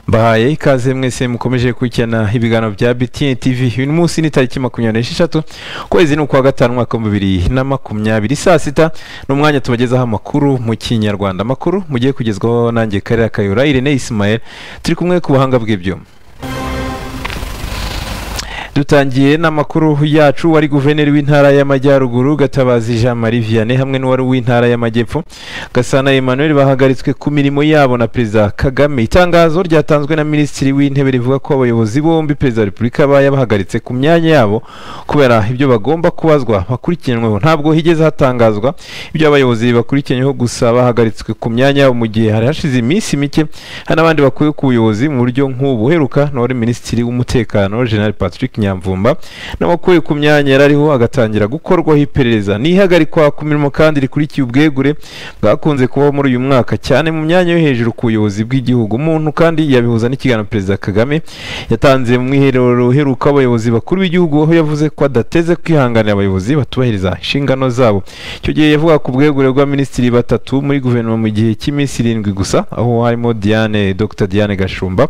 mbahaye ikaze mwese mukomeje gukurikirana ibiganiro bya BTN TV uyu munsi ni tariki makumyabiri n'esheshatu ukwezi ni ukwa gatanu umwaka w'ibihumbi bibiri na makumyabiri saa sita ni umwanya tubagezaho amakuru mu kinyarwanda amakuru mugiye kugezwaho nanjye karere kayura Irene Ismael turi kumwe ku buhanga bw'ibyuma dutangiye n'amakuru yacu wari guverineri w'intara y'amajyaruguru gatabazi jean marie vianney hamwe n'uwari w'intara y'amajyepfo gasana emmanuel bahagaritswe ku mirimo yabo na perezida kagame itangazo ryatanzwe na minisitiri w'intebe rivuga ko abayobozi bombi perezida wa repubulika bayabahagaritse ku myanya yabo kubera ibyo bagomba kubazwa bakurikiranweho ntabwo higeze hatangazwa ibyo abayobozi bakurikiranyweho gusa bahagaritswe ku myanya yabo mu gihe hari hashize iminsi mike hari n'abandi bakuwe ku buyobozi mu buryo nk'ubu heruka n'uwari minisitiri w'umutekano general patrick nyamvumba n'abakuye ku myanya yari ariho agatangira gukorwaho iperereza n'ihagarikwa ku mirimo kandi rikurikiye ubwegure bwakunze kubaho muri uyu mwaka cyane mu myanya yo hejuru ku buyobozi bw'igihugu umuntu kandi yabihuza n'ikiganiro perezida kagame yatanze mu mwiherero uheruka abayobozi bakuru b'igihugu aho yavuze ko adateze kwihanganira abayobozi batubahiriza inshingano zabo icyo gihe yavuga ku bwegure bwa minisitiri batatu muri guverinoma mu gihe cy'iminsi irindwi gusa aho harimo diane dr diane gashumba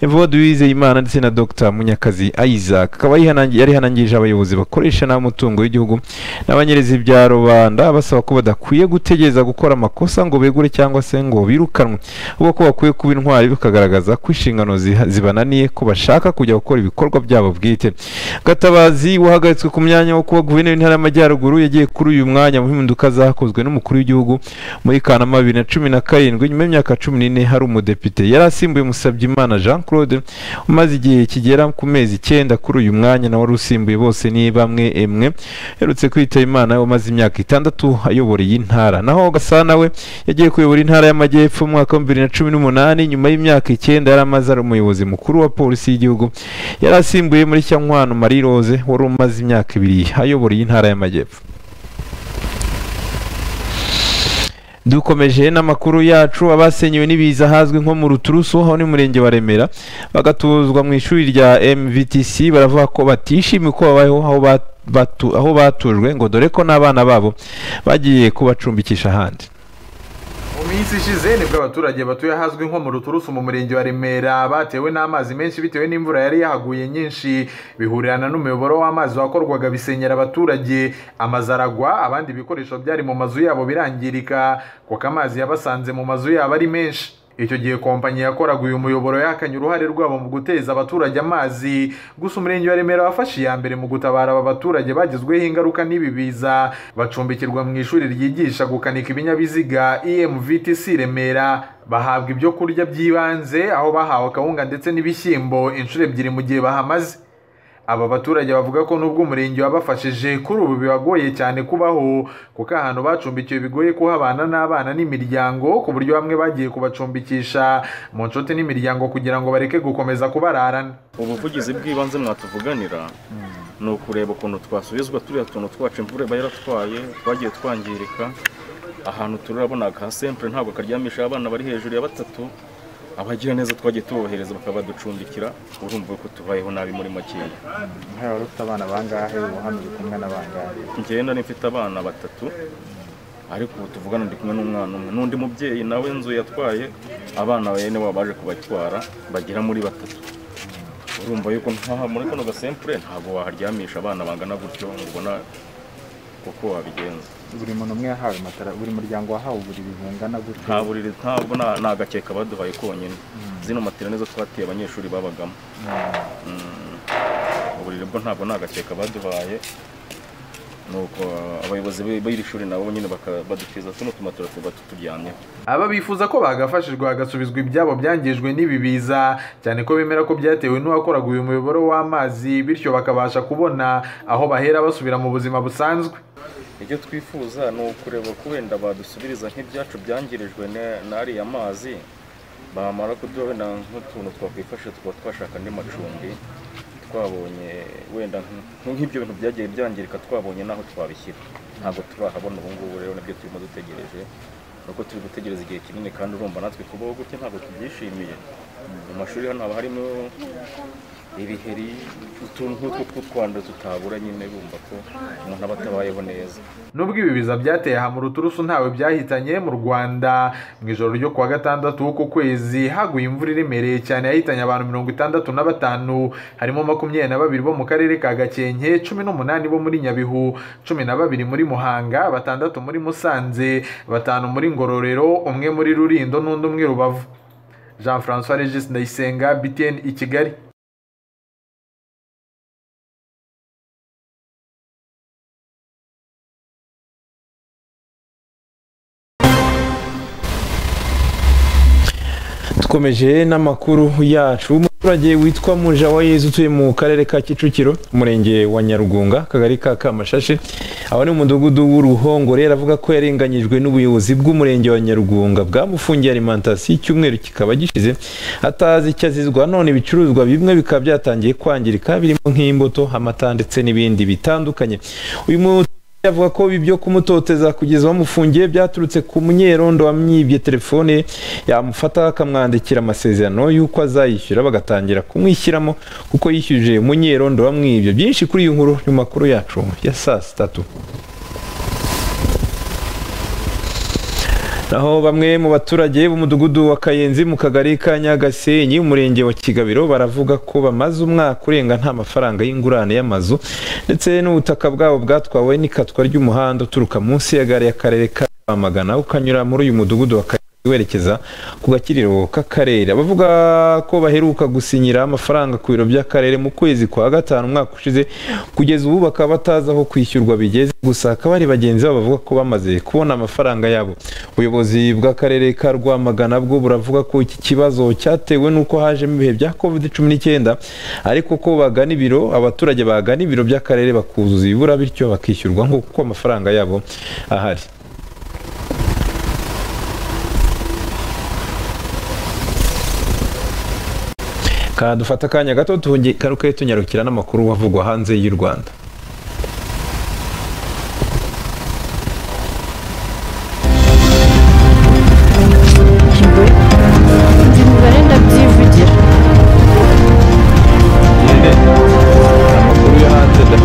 evode wizeyimana ndetse na dr munyakazi isaac akaba yarihanangirije abayobozi bakoresha nabi umutungo w'igihugu n'abanyereza ibya rubanda basaba ko badakwiye gutegereza gukora amakosa ngo begure cyangwa se ngo birukanwe ahubwo ko bakwiye kuba intwari bikagaragaza ko inshingano ziha- zibananiye ko bashaka kujya gukora ibikorwa byabo bwite gatabazi wahagaritswe ku myanya wo kuba guverineri w'intara y'amajyaruguru yagiye kuri uyu mwanya mu mpinduka zakozwe n'umukuru w'igihugu muri kanama bibiri na cumi na karindwi nyuma y'imyaka cumi n'ine hari umudepite yari asimbuye musabyimana jean claude umaze igihe kigera ku mezi icyenda kuri uyu mwanya nawe wari usimbuye bose ni bamwe emwe uherutse kwitaba imana umaze imyaka itandatu ayobora iyi ntara naho gasana we yagiye kuyobora intara y'amajyepfo mu mwaka wa bibiri na cumi n'umunani nyuma y'imyaka icyenda yari amaze ari umuyobozi mukuru wa polisi y'igihugu yari asimbuye muri cyankwano marie rose wari umaze imyaka ibiri ayobora iyi ntara y'amajyepfo dukomeje n'amakuru yacu abasenyewe n'ibiza ahazwi nko mu ruturusu aho ni murenge wa remera bagatuzwa mu ishuri rya mvtc baravuga ko batishimiye uko babayeho aho ba- batu- aho batujwe ngo dore ko n'abana babo bagiye kubacumbikisha ahandi mu minsi ishize nibwo abaturage batuye ahazwi nko mu ruturusu mu murenge wa remera batewe n'amazi menshi bitewe n'imvura yari yahaguye nyinshi bihurirana n'umuyoboro w'amazi wakorwaga bisenyera abaturage amazu aragwa abandi bikoresho byari mu mazu yabo birangirika kuko amazi yabasanze mu mazu yabo ari menshi icyo gihe kompanyi yakoraga uyu muyoboro yahakanye uruhare rwabo mu guteza abaturage amazi gusa umurenge wa remera wafashe iya mbere mu gutabara aba baturage bagizweho ingaruka n'ibi biza bacumbikirwa mu ishuri ryigisha gukanika ibinyabiziga emvtc remera bahabwa ibyo kurya by'ibanze aho bahawe akawunga ndetse n'ibishyimbo inshuro ebyiri mu gihe bahamaze aba baturage bavuga ko nubwo umurenge wabafashije kuri ubu bibagoye cyane kubaho kuko ahantu bacumbikiwe bigoye kuhabana n'abana n'imiryango ku buryo bamwe bagiye kubacumbikisha mu nshuti n'imiryango kugira ngo bareke gukomeza kubararana ubuvugizi bw'ibanze mwatuvuganira ni ukureba ukuntu twasubizwa turiya tuntu twacu imvura iba yaratwaye twagiye twangirika ahantu turabona ka sempure ntabwo karyamisha abana bari hejuru ya batatu abagira neza twagiye tubohereza bakaba baducumbikira urumva ko tubayeho nabi muri makeya nk'aho wari ufite abana bangahe ubu hano uri kumwe n'abangahe njyewe nari mfite abana batatu ariko ubu tuvugana ndi kumwe n'umwana umwe n'undi mubyeyi nawe inzu yatwaye abana bene baba baje kubatwara bagera muri batatu urumva yuko ntaha muri kano gasempure ntabwo waharyamisha abana bangana gutyo ngo ubona uko wabigenza buri muntu umwe yahawe matara buri muryango wahawe uburiri bungana gutyo nta buriri ntabwo nta nta gakeka baduhaye konyine zino matera nizo twateye abanyeshuri babagamo Mm. uburiri bwo ntabwo nta gakeka baduhaye nuko uh, abayobozi b- b'iri shuri nabo nyine baka- badukiza tuno tumatora tuba tuturyamyeho aba bifuza ko bagafashijwe hagasubizwa ibyabo byangijwe n'ibi biza cyane ko bemera ko byatewe n'uwakoraga uyu muyoboro w'amazi bityo bakabasha kubona aho bahera basubira mu buzima busanzwe icyo twifuza ni ukureba ko wenda badusubiriza nk'ibyacu byangirijwe na- n'ariya mazi bamara kuduha wenda nk'utuntu twakwifasha tukaba twashaka andi macumbi twabonye wenda nk- nk'ibyo bintu byagiye byangirika twabonye n'aho twabishyira ntabwo turahabona ubu ngubu rero nibyo turimo dutegereje nuko turi gutegereza igihe kinini kandi urumva natwe kubaho gutya ntabwo tubyishimiye mu mashuri hano haba harimo ibiheri utuntu nk'utwo tw'utwanda tutabura nyine bumva ko umuntu aba atabayeho neza nubwo ibi biza byateye aha mu ruturusu ntawe byahitanye mu rwanda mu ijoro ryo kuwa gatandatu w'uku kwezi haguye imvura iremereye cyane yahitanye abantu mirongo itandatu na batanu harimo makumyabiri na babiri bo mu karere ka gakenke cumi n'umunani bo muri nyabihu cumi na babiri muri muhanga batandatu muri musanze batanu muri ngororero umwe muri rurindo n'undi umwe rubavu jean francois regis ndayisenga btn i kigali dukomeje n'amakuru yacu umuturage witwa muja wa yezu utuye mu karere ka kicukiro umurenge wa nyarugunga akagari ka kamashashe aho ni mu mudugudu w'uruhongore aravuga ko yarenganyijwe n'ubuyobozi bw'umurenge wa nyarugunga bwamufungiye alimantasiyo icyumweru kikaba gishize atazi icyo azizwa none ibicuruzwa bimwe bikaba byatangiye kwangirika birimo nk'imbuto amata ndetse n'ibindi bitandukanye uyu muturage avuga ko ibi byo kumutoteza kugeza bamufungiye byaturutse ku munyerondo wamwibye telefone ye, yamufata akamwandikira amasezerano y'uko azayishyura bagatangira kumwishyiramo kuko yishyuje munyerondo wamwibye byinshi kuri iyi nkuru mu makuru yacu ya saa sitatu naho bamwe mu baturage b'umudugudu wa kayenzi mu kagari ka nyagasenyi umurenge wa kigabiro baravuga ko bamaze umwaka urenga nta mafaranga y'ingurane y'amazu ndetse n'ubutaka bwabo bwatwawe n'ikatwa ry'umuhanda uturuka munsi ya gare y'akarere ka rwamagana ukanyura muri uyu mudugudu wa kayenzi werekeza ku gakiriro k'akarere abavuga ko baheruka gusinyira amafaranga ku biro by'akarere mu kwezi kwa gatanu umwaka ushize kugeza ubu bakaba batazi aho kwishyurwa bigeze gusa hakaba hari bagenzi babo bavuga ko bamaze kubona amafaranga yabo ubuyobozi bw'akarere ka rwamagana bwo buravuga ko iki kibazo cyatewe n'uko hajemo ibihe bya covid cumi n'icyenda ariko ko bagana ibiro abaturage bagana ibiro by'akarere bakuzuza ibibura bityo bakishyurwa nk'uko amafaranga yabo ahari Ka dufata akanya gato tuhungi- garuke tunyarukira n'amakuru avugwa hanze y'u rwanda Ndi imibare ndabyivugira amakuru yo hanze da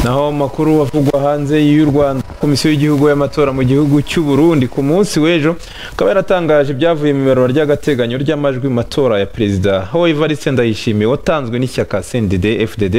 naho mu makuru avugwa hanze y'u Rwanda komisiyo y'igihugu y'amatora mu gihugu cy'u Burundi ku munsi w'ejo ikaba yaratangaje ibyavuye mu ibarura ry'agateganyo ry'amajwi mu matora ya perezida aho Evariste Ndayishimiye watanzwe n'ishyaka CNDD FDD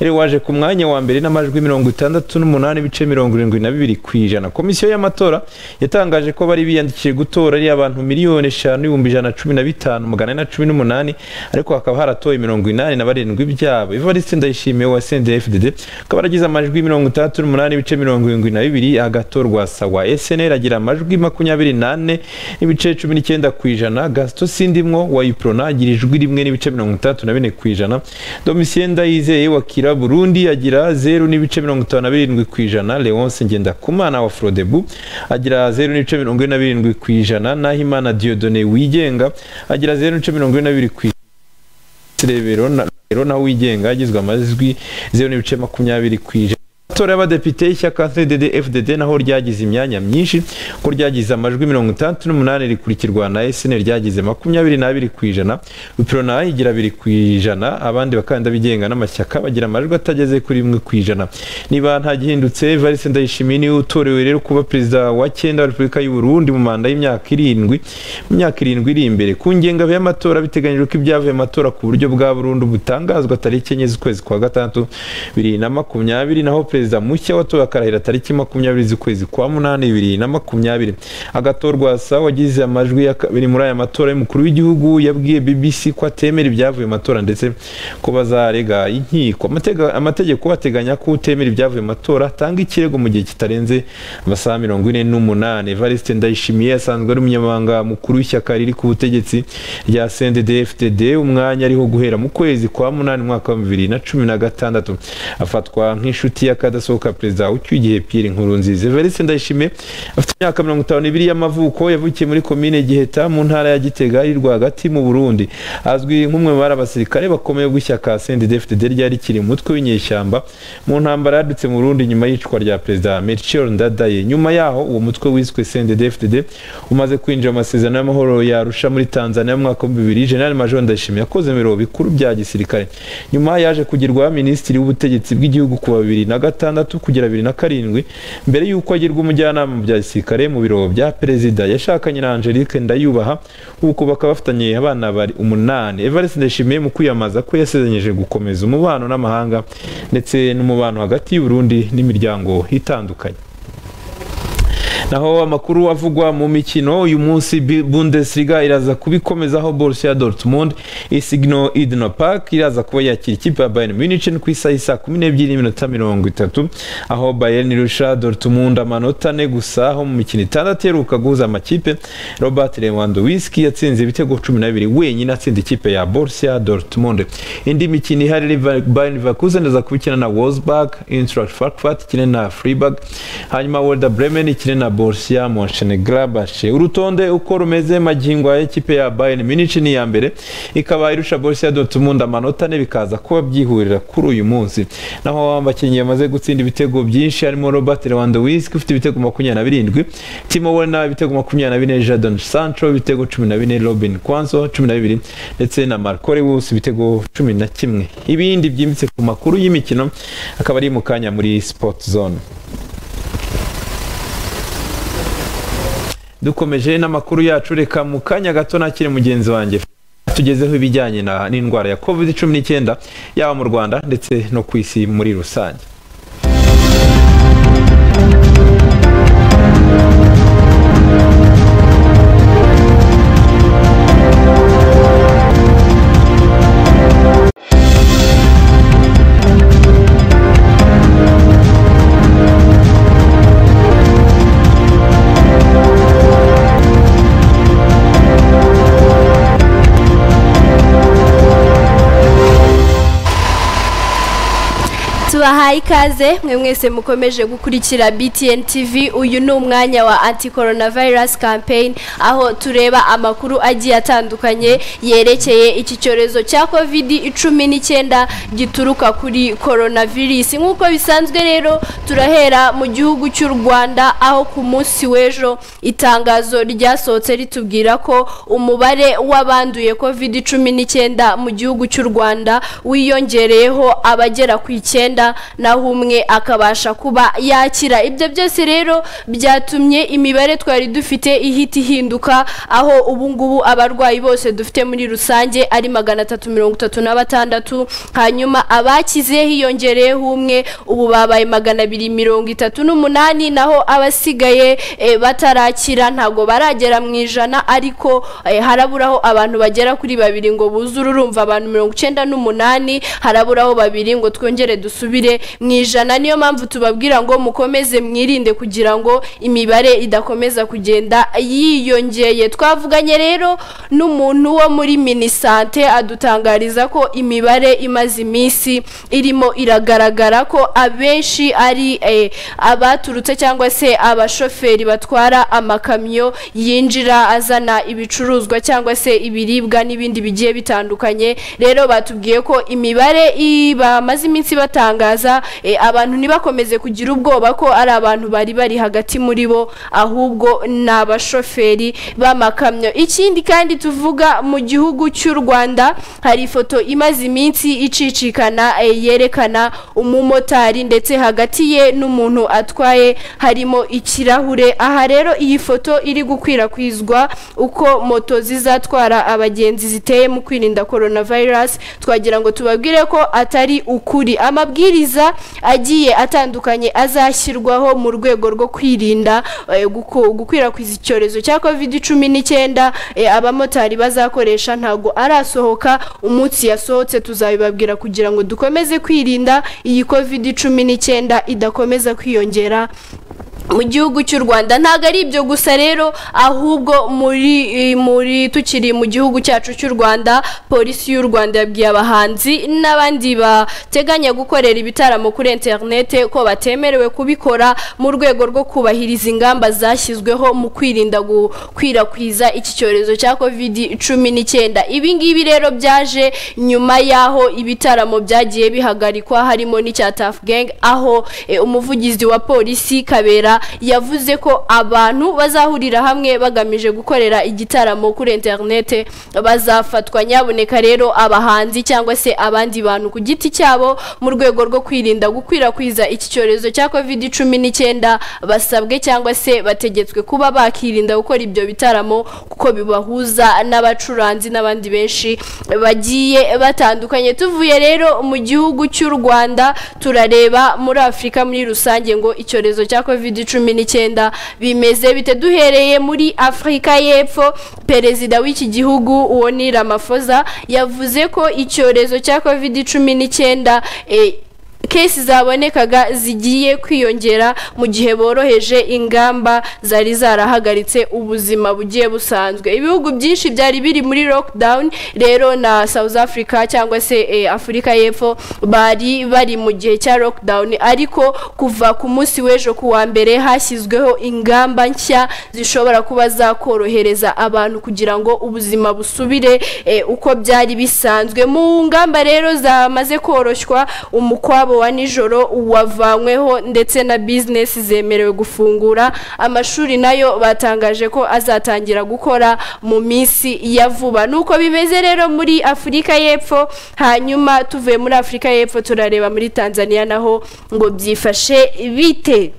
yari waje ku mwanya wa mbere n'amajwi mirongo itandatu n'umunani ibice mirongo irindwi na bibiri ku ijana komisiyo y'amatora yatangaje ko bari biyandikishije gutora ari abantu miliyoni eshanu ibihumbi ijana na cumi na bitanu magana ane na cumi n'umunani ariko hakaba haratowe mirongo inani na barindwi byabo Evariste Ndayishimiye wa CNDD-FDD akaba yaragize amajwi mirongo itandatu n'umunani ibice mirongo irindwi na bibiri agatorwa sawa SNL agira amajwi makumyabiri n'ane n'ibice cumi n'icyenda ku ijana Gaston Sindimwo wa Iprona agira ijwi rimwe n'ibice mirongo itandatu na bine ku ijana Domitien Ndayizeye wa Kira Burundi agira zeru n'ibice mirongo itanu na birindwi ku ijana Leonce Ngendakumana wa Frodebu agira zeru n'ibice mirongo ine na birindwi ku ijana Nahimana Dieudonne Wigenga agira zeru n'ibice mirongo ine na bibiri ku ijana Rebero na rero nawe wigenga yagizwe amajwi zeru n'ibice makumyabiri ku ijana amatora y'abadepite y'ishyaka CDD FDD naho ryagize imyanya myinshi ko ryagize amajwi mirongo itandatu n'umunani rikurikirwa na SNL ryagize makumyabiri n'abiri ku ijana Uprona igira abiri ku ijana abandi bakandida bigenga n'amashyaka bagira amajwi atageze kuri rimwe ku ijana niba nta gihindutse Evariste Ndayishimiye niwe utorewe rero kuba perezida wa cyenda wa Repubulika y'u Burundi mu manda y'imyaka irindwi mu myaka irindwi iri imbere ku ngengabihe y'amatora biteganyijwe ko ibyavuye mu matora ku buryo bwa burundu butangazwa tariki enye z'ukwezi kwa gatandatu bibiri na makumyabiri naho perezida mushya watowe akarahira tariki makumyabiri z'ukwezi kwa munani bibiri na makumyabiri agatorwa sa wagize amajwi ya kabiri muri aya matora y'umukuru w'igihugu yabwiye bbc ko atemera ibyavuye mu matora ndetse ko bazarega inkiko Amatega- amategeko ateganya ko utemera ibyavuye mu matora atanga ikirego mu gihe kitarenze amasaha mirongo ine n'umunani evariste ndayishimiye asanzwe ari umunyamabanga mukuru w'ishyaka riri ku butegetsi rya sendede fdd umwanya ariho guhera mu kwezi kwa munani mu mwaka wa bibiri na cumi na gatandatu afatwa nk'inshuti ya kada hadasohoka perezida ucyugiye Pierre Nkurunziza Evariste Ndayishimiye afite imyaka mirongo itanu n'ibiri y'amavuko yavukiye muri komine Giheta mu ntara ya Gitega iri rwagati mu Burundi azwi nk'umwe mu bari abasirikare bakomeye bw'ishyaka CNDD-FDD ryari rikiri umutwe w'inyeshyamba mu ntambara yadutse mu Burundi nyuma y'icwa rya perezida Melchior Ndadaye nyuma yaho uwo mutwe wiswe CNDD-FDD umaze kwinjira mu masezerano y'amahoro yarusha muri Tanzania mu mwaka w'ibihumbi bibiri General Major Ndayishimiye yakoze mu biro bikuru bya gisirikare nyuma yaje kugirwa minisitiri w'ubutegetsi bw'igihugu kuva bibiri na gatandatu kugera bibiri na karindwi mbere y'uko agirwa umujyanama mu bya gisirikare mu biro bya perezida yashakanye na Angelique Ndayubaha uko bakaba bafitanye abana bari umunani Evariste Ndayishimiye mu kwiyamamaza ko yasezeranyije gukomeza umubano n'amahanga ndetse n'umubano hagati y'u Burundi n'imiryango itandukanye naho amakuru avugwa mu mikino uyu munsi Bi- Bundesliga iraza kubikomezaho Borussia Dortmund isigno Idna Park iraza kuba yakira ikipe ya Bayern Munich ku isaha isa 12 n'iminota 30 aho Bayern irusha Dortmund amanota ane gusa aho mu mikino itandatu iheruka guhuza amakipe Robert Lewandowski yatsinze ibitego 12 wenyine atsinda ikipe ya Borussia Dortmund indi mikino ihari Liver- Bayern Leverkusen iraza kubikina na Wolfsburg Eintracht Frankfurt ikine na Freiburg hanyuma Werder Bremen ikine na Borussia Mönchengladbach urutonde uko rumeze magingo aya ikipe ya Bayern Munich ni iya mbere ikaba irusha Borussia Dortmund amanota ane bikaza kuba byihurira kuri uyu munsi naho abakinnyi bamaze gutsinda ibitego byinshi harimo Robert Lewandowski ufite ibitego makumyabiri na birindwi Timo Werner ibitego makumyabiri na bine Jadon Sancho ibitego cumi na bine Robin Quanzo cumi na bibiri ndetse na Marco Reus ibitego cumi na kimwe ibindi byimbitse ku makuru y'imikino akaba ari mu kanya muri Sport Zone dukomeje n'amakuru yacu reka mu kanya gato nakire mugenzi wanjye tugezeho ibijyanye na- n'indwara ya covid cumi n'icyenda yaba mu rwanda ndetse no ku isi muri rusange tubahaye ikaze mwe mwese mukomeje gukurikira btn tv uyu ni umwanya wa anti coronavirus campaign aho tureba amakuru agiye atandukanye yerekeye iki cyorezo cya covid cumi n'icyenda gituruka kuri coronavirus nk'uko bisanzwe rero turahera mu gihugu cy'u rwanda aho ku munsi w'ejo itangazo ryasohotse ritubwira ko umubare w'abanduye covid cumi n'icyenda mu gihugu cy'u rwanda wiyongereyeho abagera ku icyenda naho umwe akabasha kuba yakira ibyo byose rero byatumye imibare twari dufite ihita ihinduka aho ubu ngubu abarwayi bose dufite muri rusange ari magana atatu mirongo itatu na batandatu hanyuma abakize hiyongereyeho umwe ubu babaye magana abiri mirongo itatu n'umunani naho abasigaye eh, batarakira ntabwo baragera mu ijana ariko eh, haraburaho abantu bagera kuri babiri ngo buzure urumva abantu mirongo icyenda n'umunani haraburaho babiri ngo twongere dusubire mu ijana niyo mpamvu tubabwira ngo mukomeze mwirinde kugira ngo imibare idakomeza kugenda yiyongeye twavuganye rero n'umuntu wo muri minisante adutangariza ko imibare imaze iminsi irimo iragaragara ko abenshi ari eh, abaturutse cyangwa se abashoferi batwara amakamyo yinjira azana ibicuruzwa cyangwa se ibiribwa n'ibindi bigiye bitandukanye rero batubwiye ko imibare i- bamaze iminsi batangaza eh, abantu ntibakomeze kugira ubwoba ko ari abantu bari bari hagati muri bo ahubwo ni abashoferi b'amakamyo ikindi kandi tuvuga mu gihugu cy'u Rwanda hari ifoto imaze iminsi icicikana eh, yerekana umumotari ndetse hagati ye n'umuntu atwaye harimo ikirahure aha rero iyi foto iri gukwirakwizwa uko moto zizatwara abagenzi ziteye mu kwirinda coronavirus twagira ngo tubabwire ko atari ukuri amabwiriza agiye atandukanye azashyirwaho mu rwego rwo kwirinda eh, guku- gukwirakwiza icyorezo cya covid cumi n'icyenda eh, abamotari bazakoresha ntabwo arasohoka umunsi yasohotse tuzabibabwira kugira ngo dukomeze kwirinda iyi covid cumi n'icyenda idakomeza kwiyongera mu gihugu cy'u rwanda ntabwo ari ibyo gusa rero ahubwo muri muri tukiri mu gihugu cyacu cy'u rwanda polisi y'u rwanda yabwiye abahanzi n'abandi bateganya gukorera ibitaramo kuri interinete ko batemerewe kubikora mu rwego rwo kubahiriza ingamba zashyizweho mu kwirinda gukwirakwiza iki cyorezo cya covid cumi n'icyenda ibi ngibi rero byaje nyuma y'aho ibitaramo byagiye bihagarikwa harimo n'icya tafu gengi aho eh, umuvugizi wa polisi kabera yavuze ko abantu bazahurira hamwe bagamije gukorera igitaramo kuri interinete bazafatwa nyaboneka rero abahanzi cyangwa se abandi bantu ku giti cyabo mu rwego rwo kwirinda gukwirakwiza iki cyorezo cya covid cumi n'icyenda basabwe cyangwa se bategetswe kuba bakirinda gukora ibyo bitaramo kuko bibahuza n'abacuranzi n'abandi benshi bagiye batandukanye tuvuye rero mu gihugu cy'u rwanda turareba muri afurika muri rusange ngo icyorezo cya covid cumi n'icyenda bimeze bite duhereye muri afurika y'epfo perezida w'iki gihugu uwo ni ramafoza yavuze ko icyorezo cya covid cumi n'icyenda eh, kesi zabonekaga zigiye kwiyongera mu gihe boroheje ingamba zari zarahagaritse ubuzima bugiye busanzwe ibihugu byinshi byari biri muri lockdown rero na south africa cyangwa se eh, afurika y'epfo bari bari mu gihe cya lockdown ariko kuva ku munsi w'ejo ku wa mbere hashyizweho ingamba nshya zishobora kuba zakorohereza abantu kugira ngo ubuzima busubire eh, uko byari bisanzwe mu ngamba rero zamaze koroshywa umukwabo wa nijoro wavanyweho ndetse na bizinesi zemerewe gufungura amashuri nayo batangaje ko azatangira gukora mu minsi ya vuba nuko bimeze rero muri afurika y'epfo hanyuma tuvuye muri afurika y'epfo turareba muri tanzania naho ngo byifashe bite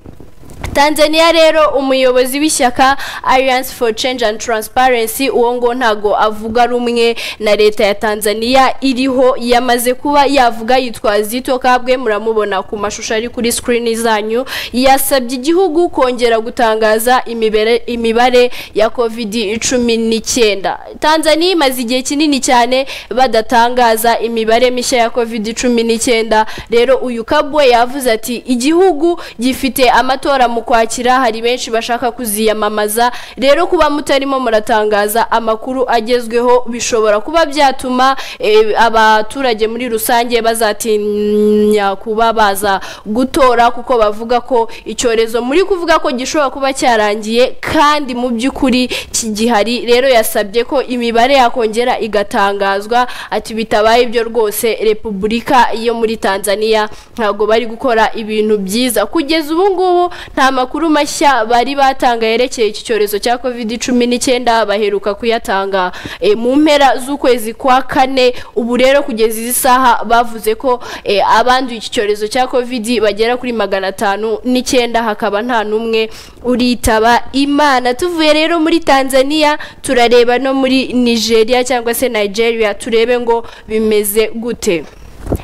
tanzania rero umuyobozi w'ishyaka alliance for change and transparency uwo ngo ntago avuga rumwe na leta ya tanzania iriho yamaze kuba yavuga yitwa zito kabwe muramubona ku mashusho ari kuri sikirini zanyu yasabye igihugu kongera gutangaza imibare- imibare ya covid cumi n'icyenda tanzania imaze igihe kinini cyane badatangaza imibare mishya ya covid cumi n'icyenda rero uyu kabwe yavuze ati igihugu gifite amatora mu kwakira hari benshi bashaka kuziyamamaza rero kuba mutarimo muratangaza amakuru agezweho bishobora kuba byatuma eh, abaturage muri rusange bazatinya kuba baza gutora kuko bavuga ko icyorezo muri kuvuga ko gishobora kuba cyarangiye kandi mu by'ukuri kigihari rero yasabye ko imibare yakongera igatangazwa ati bitabaye ibyo rwose repubulika yo muri tanzania ntabwo bari gukora ibintu byiza kugeza ubu ngubu nta makuru mashya bari batanga yerekeye iki cyorezo cya covid cumi n'icyenda baheruka kuyatanga eh, mu mpera z'ukwezi kwa kane ubu rero kugeza izi saha bavuze ko eh, abanduye iki cyorezo cya covid bagera kuri magana atanu n'icyenda hakaba nta n'umwe uritaba imana tuvuye rero muri tanzania turareba no muri nigeria cyangwa se nigeria turebe ngo bimeze gute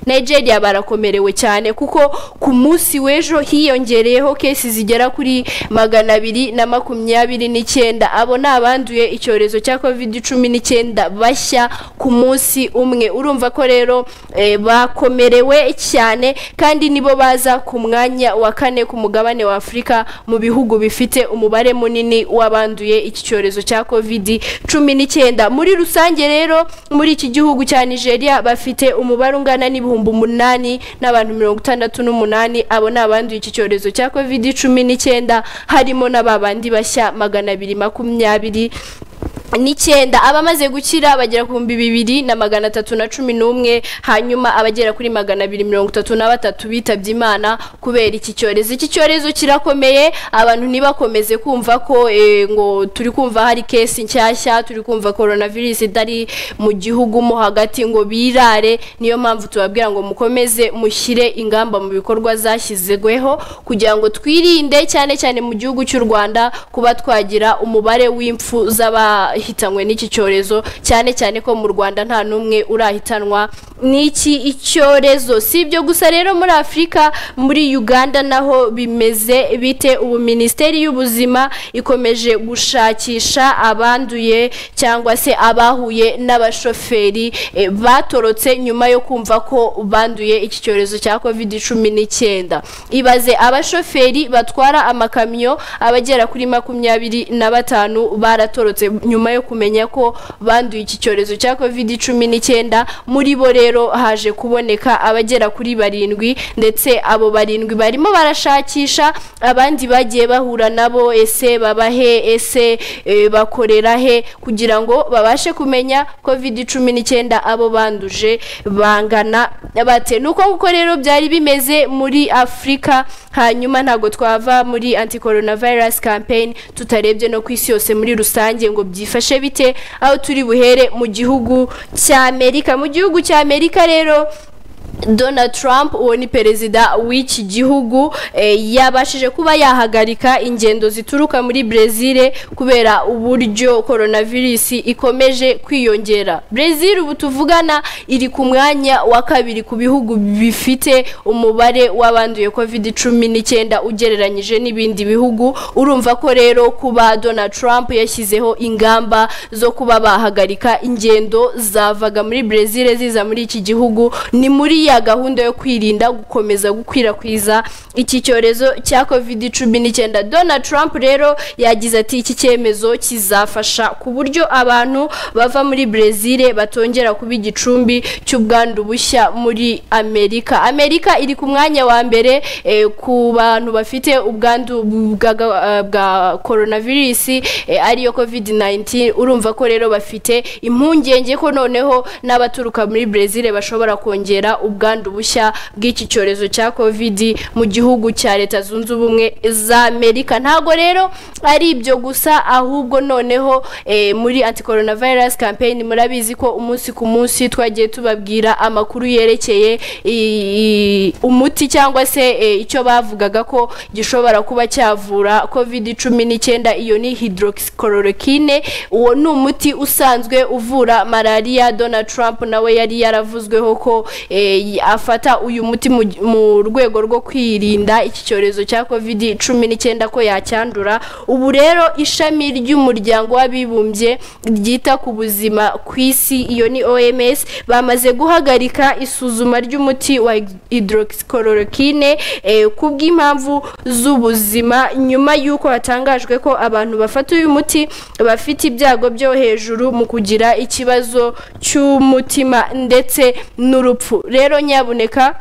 nigeria barakomerewe cyane kuko ku munsi w'ejo hiyongereyeho kesi zigera kuri magana abiri na makumyabiri n'icyenda abo ni abanduye icyorezo cya covid cumi n'icyenda bashya ku munsi umwe urumva ko rero eh, bakomerewe cyane kandi nibo baza ku mwanya wa kane ku mugabane wa afurika mu bihugu bifite umubare munini w'abanduye iki cyorezo cya covid cumi n'icyenda muri rusange rero muri iki gihugu cya nigeria bafite umubare ungana n'ibihumbi umunani n'abantu mirongo itandatu n'umunani abo ni abanduye iki cyorezo cya covid cumi n'icyenda harimo na ba bandi bashya magana abiri makumyabiri n'icyenda abamaze gukira bagera ku bihumbi bibiri na magana atatu na cumi n'umwe hanyuma abagera kuri magana abiri mirongo itatu na batatu bitabye imana kubera iki cyorezo iki cyorezo kirakomeye abantu ntibakomeze kumva ko eh, ngo turi kumva hari kesi nshyashya turi kumva coronavirus itari mu gihugu mo hagati ngo birare niyo mpamvu tubabwira ngo mukomeze mushyire ingamba mu bikorwa zashyizweho kugira ngo twirinde cyane cyane mu gihugu cy'u rwanda kuba twagira umubare w'impfu z'aba hitanywe n'iki cyorezo cyane cyane ko mu rwanda nta n'umwe urahitanwa n'iki icyorezo si ibyo gusa rero muri afurika muri uganda naho bimeze bite ubu minisiteri y'ubuzima ikomeje gushakisha abanduye cyangwa se abahuye n'abashoferi eh, batorotse nyuma yo kumva ko banduye iki cyorezo cya covid cumi n'icyenda ibaze abashoferi batwara amakamyo abagera kuri makumyabiri na batanu baratorotse nyuma yo kumenya ko banduye iki cyorezo cya covid cumi n'icyenda muri bo rero haje kuboneka abagera kuri barindwi ndetse abo barindwi barimo barashakisha abandi bagiye bahura nabo ese babahe ese eh, bakorera he kugira ngo babashe kumenya covid cumi n'icyenda abo banduje bangana bate ni uko nguko rero byari bimeze muri afurika hanyuma ntabwo twava muri anti coronavirus campaign tutarebye no ku isi yose muri rusange ngo byifashe bite aho turi buhere mu gihugu cy'amerika mu gihugu cy'amerika rero Donald Trump uwo ni perezida w'iki gihugu eh, yabashije kuba yahagarika ingendo zituruka muri Brezil kubera uburyo coronavirus ikomeje kwiyongera. Brezil ubu tuvugana iri ku mwanya wa kabiri ku bihugu bifite umubare w'abanduye COVID-19 ugereranyije n'ibindi bihugu. Urumva ko rero kuba Donald Trump yashyizeho ingamba zo kuba bahagarika ingendo zavaga muri Brezil ziza muri iki gihugu ni muri ya gahunda yo kwirinda gukomeza gukwirakwiza iki cyorezo cya covid cumi n'icyenda donald trump rero yagize ati iki cyemezo kizafasha ku buryo abantu bava muri brezil batongera kuba igicumbi cy'ubwandu bushya muri amerika amerika iri ku mwanya wa mbere eh, ku bantu bafite ubwandu bwa, ga- bwa coronavirus eh, ariyo covid 19 urumva ko rero bafite impungenge ko noneho n'abaturuka muri brezil bashobora kongera ubwandu bushya bw'iki cyorezo cya covid mu gihugu cya leta zunze ubumwe za amerika ntago rero ari ibyo gusa ahubwo noneho eh, muri anti coronavirus campaign murabizi ko umunsi ku munsi twagiye tubabwira amakuru yerekeye i- i- umuti cyangwa se eh, icyo bavugaga ko gishobora kuba cyavura covid cumi n'icyenda iyo ni hydroxychloroquine uwo ni umuti usanzwe uvura malariya donald trump nawe yari yaravuzweho ko eh, y- afata uyu muti mu, mu rwego rwo kwirinda iki cyorezo cya covid cumi n'icyenda ko yacyandura ubu rero ishami ry'umuryango w'abibumbye ryita ku buzima ku isi iyo ni oms bamaze guhagarika isuzuma ry'umuti wa hydroxychloroquine eh, ku bw'impamvu z'ubuzima nyuma y'uko hatangajwe ko abantu bafata uyu muti bafite ibyago byo hejuru mu kugira ikibazo cy'umutima ndetse n'urupfu rero nyabuneka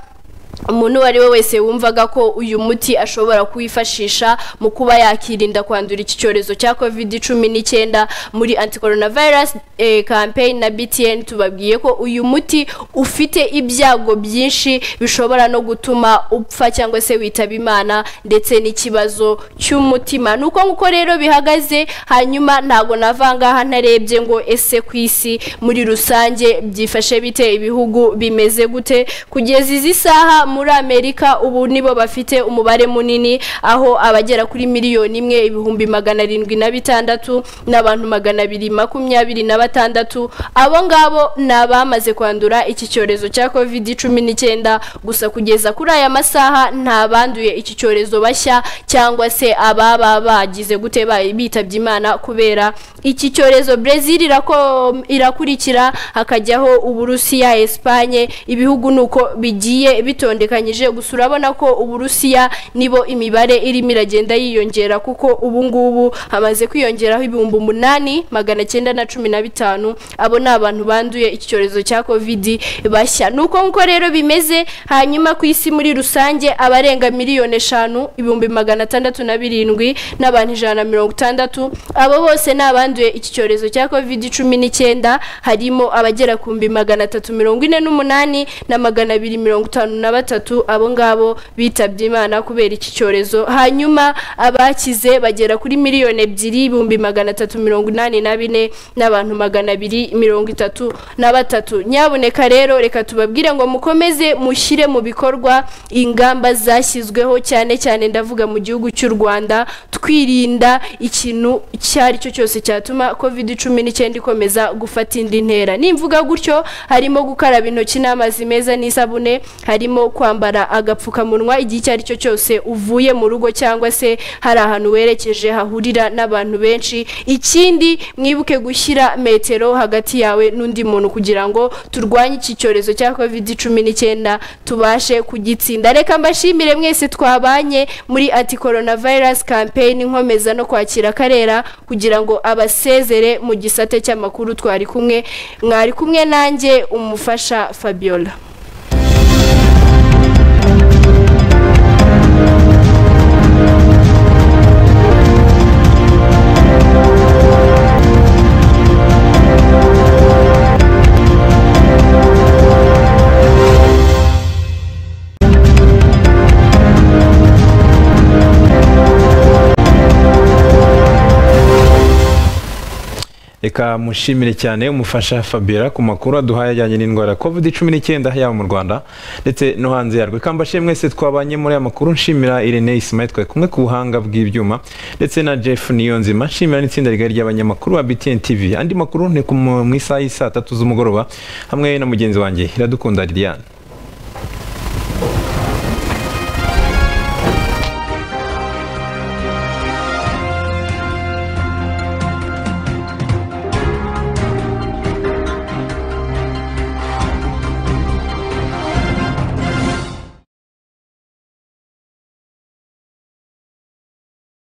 umuntu uwo ari we wese wumvaga ko uyu muti ashobora kuwifashisha mu kuba yakirinda kwandura iki cyorezo cya covid cumi n'icyenda muri anti coronavirus eh, campaign na btn tubabwiye ko uyu muti ufite ibyago byinshi bishobora no gutuma upfa cyangwa se witaba imana ndetse n'ikibazo cy'umutima ni uko nguko rero bihagaze hanyuma ntago nava ngaha ntarebye ngo ese ku isi muri rusange byifashe bite ibihugu bimeze gute kugeza izi saha muri amerika ubu nibo bafite umubare munini aho abagera kuri miliyoni imwe ibihumbi magana arindwi na bitandatu n'abantu magana abiri makumyabiri na batandatu abo ngabo ni abamaze kwandura iki cyorezo cya covid cumi n'icyenda gusa kugeza kuri aya masaha nta banduye iki cyorezo bashya cyangwa se ababa bagize gute ba- bitabye imana kubera iki cyorezo brezil irako- irakurikira hakajyaho uburusiya esipanye ibihugu ni uko bigiye bitondekanyije gusa urabona ko uburusiya nibo imibare irimo iragenda yiyongera kuko ubu ngubu hamaze kwiyongeraho ibihumbi umunani magana cyenda na cumi na bitanu abo ni abantu banduye iki cyorezo cya covid bashya ni uko nguko rero bimeze hanyuma ku isi muri rusange abarenga miliyoni eshanu ibihumbi magana atandatu na birindwi n'abantu ijana na mirongo itandatu abo bose ni abanduye iki cyorezo cya covid cumi n'icyenda harimo abagera ku bihumbi magana atatu mirongo ine n'umunani na magana abiri mirongo itanu na batatu batatu abo ngabo bitabye imana kubera iki cyorezo hanyuma abakize bagera kuri miliyoni ebyiri ibihumbi magana atatu mirongo inani na bine n'abantu magana abiri mirongo itatu na batatu nyabuneka rero reka tubabwire ngo mukomeze mushyire mu bikorwa ingamba zashyizweho cyane cyane ndavuga mu gihugu cy'u rwanda twirinda ikintu icyo ari cyo cyose cyatuma covid cumi n'icyenda ikomeza gufata indi ntera nimvuga gutyo harimo gukaraba intoki n'amazi meza n'isabune harimo kwambara agapfukamunwa igihe icyo ari cyo cyose uvuye mu rugo cyangwa se hari ahantu werekeje hahurira n'abantu benshi ikindi mwibuke gushyira metero hagati yawe n'undi muntu kugira ngo turwanye iki cyorezo cya covid cumi n'icyenda tubashe kugitsinda reka mbashimire mwese twabanye muri anti coronavirus campaign nkomeza no kwakira karera kugira ngo abasezere mu gisate cy'amakuru twari kumwe mwari kumwe nanjye umufasha fabiola reka mushimire cyane umufasha fabiola ku makuru aduhaye ajyanye n'indwara ya covid cumi n'icyenda yaba mu rwanda ndetse no hanze yarwo reka mbashimire mwese twabanye muri aya makuru nshimira irene isimaye twari kumwe ku buhanga bw'ibyuma ndetse na jeff niyonzima nshimira n'itsinda rigari ry'abanyamakuru ba btn tv andi makuru ni ku mu isaha y'i saa tatu z'umugoroba hamwe na mugenzi wanjye iradukunda liliane